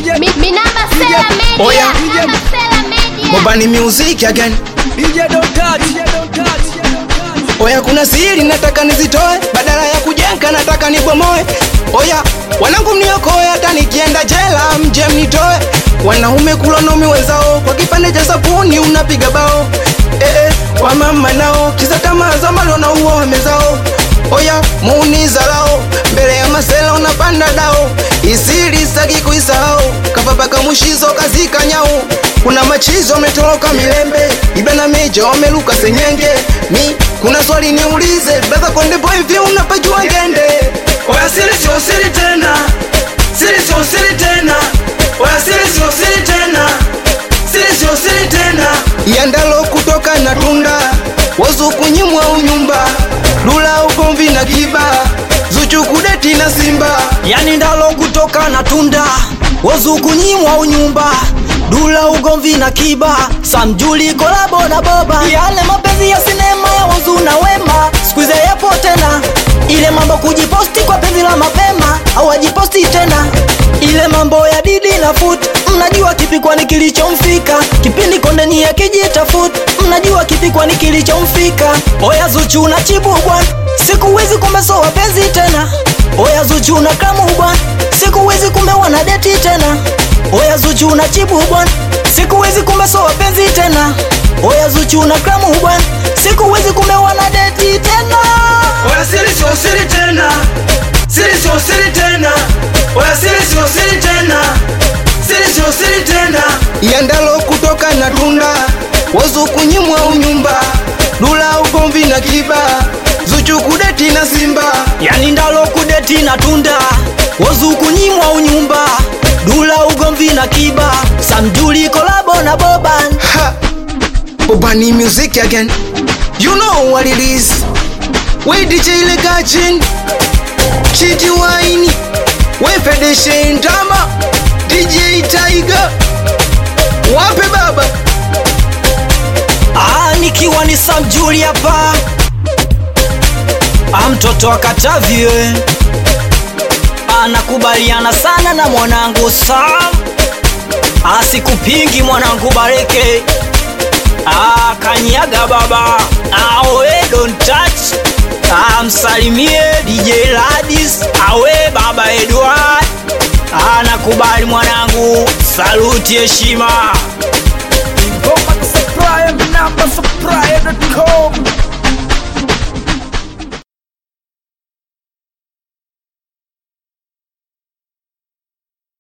Mi- Minamba Sela Media. Oya. Minamba Sela Media. Mobani music again DJ don't touch. DJ don't touch. Oya kuna siri nataka nizitoe Badala ya kujenga nataka nibomoe Oya wanangu mniokoe hata nikienda jela mje mnitoe Wanaume kulonomi wenzao Kwa kipande cha sabuni unapiga bao eh, eh, wamama nao kisa tamaa za malo na uo wamezao Oya muuniza lao mbele ya masela unapanda dao Isiri saki kuisahau kapapaka mushizo kazika nyau kuna machizo wametoroka milembe ibana meja wameluka senyenge mi kuna swali niulize brother konde boy vi unapajua ngende Oya siri sio siri tena. Siri sio siri tena. Oya siri sio siri tena. Siri sio siri tena. yandalo kutoka na tunda wozu kunyimwa unyumba lula ugomvi na kiba zuchu kudeti na simba yani ndalo kutoka na tunda wozu kunyimwa unyumba dula ugomvi na kiba samjuli kolabo na boba yale mapenzi ya sinema ya wozu na wema skuize yapo tena ile mambo kujiposti kwa penzi la mapema au ajiposti tena ile mambo ya didi na fut mnajua kipi kwani kilichomfika kipindi kondeni yakijitafut mnajua kipi kwani kilichomfika oya zuchu na chibu bwana siku hizi kumesoa penzi tena oya zuchu na kamu bwana siku hizi kumbe wana deti tena oya zuchu na chibu bwana siku hizi kumesoa penzi tena oya zuchu na kamu bwana siku hizi kumbe wana deti tena Oya siri sio siri tena. Siri sio siri tena. Oya siri sio siri tena. Siri sio siri tena. yandalo kutoka na tunda wozu kunyimwa unyumba lula ugomvi na kiba zuchu kudeti na simba yani ndalo kudeti na tunda wozu kunyimwa unyumba dula ugomvi na kiba samjuli kolabo na boban Ha! Bobani music again. You know what it is. We DJ Legachin. Chiti Wine. We Fedeshe Ndama. DJ Tiger. Wape baba. Ah, nikiwa ni samjuli hapa Ah, mtoto wa Katavi we. anakubaliana sana na mwanangu Sam asikupingi mwanangu Bareke Ah, kanyaga baba awe don't touch Ah, msalimie DJ Ladis awe baba Edward Ah, nakubali mwanangu saluti heshima Ngoma za Supplier, Minamba Supplier.com.